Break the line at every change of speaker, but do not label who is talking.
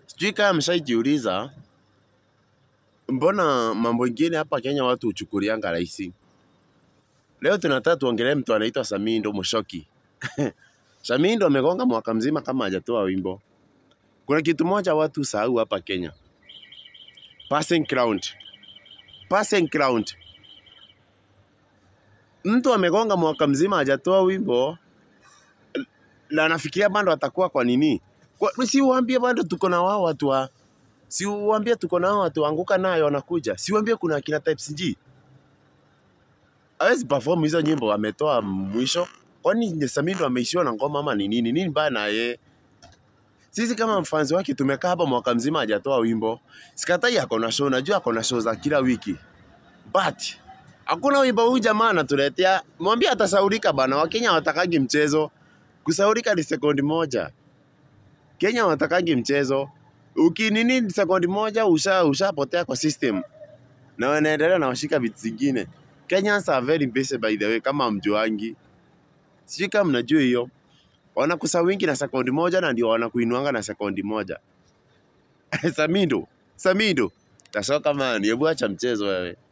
Sijui kama mshaijiuliza mbona mambo ingine hapa Kenya watu huchukulianga rahisi. Leo tunataka tuongelee mtu anaitwa Samindo Mushoki. Samindo amegonga mwaka mzima kama hajatoa wimbo. Kuna kitu moja watu sahau hapa Kenya. Passing ground. Passing ground. Mtu amegonga mwaka mzima hajatoa wimbo na anafikiria bado atakuwa kwa nini? Kwa, si uambie bado tuko na wao watu wa si uambie tuko na wao watu anguka nayo wanakuja. Si uambie kuna akina Types G. Hawezi perform hizo nyimbo ametoa mwisho. Kwani Samindo ameishiwa na ngoma ama ni nini? Nini mbaya na yeye? Sisi kama mfanzi wake tumekaa hapa mwaka mzima hajatoa wimbo. Sikatai ako na show, najua ako na show za kila wiki. But hakuna wimbo huyu jamaa anatuletea. Mwambie atasaurika bana. Wakenya watakagi mchezo. Kusaurika ni sekundi moja. Kenya watakagi mchezo. Ukinini sekundi moja usha ushapotea kwa system. Na wanaendelea na washika vitu zingine. Kenyans are very busy by the way kama mjuangi. Sijui kama mnajua hiyo. Wanakusa wingi na sekundi moja na ndio wanakuinuanga na sekundi moja. Samindo, Samindo. Tashoka man, hebu acha mchezo wewe.